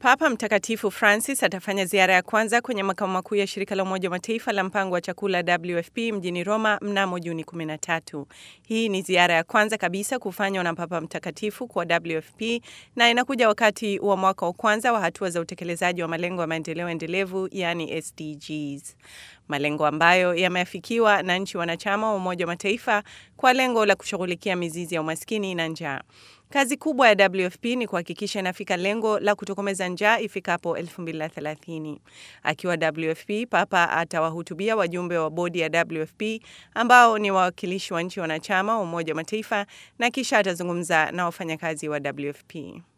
Papa Mtakatifu Francis atafanya ziara ya kwanza kwenye makao makuu ya shirika la Umoja wa Mataifa la mpango wa chakula WFP mjini Roma mnamo Juni 13. Hii ni ziara ya kwanza kabisa kufanywa na Papa Mtakatifu kwa WFP na inakuja wakati wa mwaka wa kwanza wa hatua za utekelezaji wa malengo ya maendeleo endelevu yani SDGs, malengo ambayo yameafikiwa na nchi wanachama wa Umoja wa Mataifa kwa lengo la kushughulikia mizizi ya umaskini na njaa. Kazi kubwa ya WFP ni kuhakikisha inafika lengo la kutokomeza njaa ifikapo 2030. Akiwa WFP, Papa atawahutubia wajumbe wa bodi ya WFP ambao ni wawakilishi wa nchi wanachama wa Umoja wa Mataifa na kisha atazungumza na wafanyakazi wa WFP.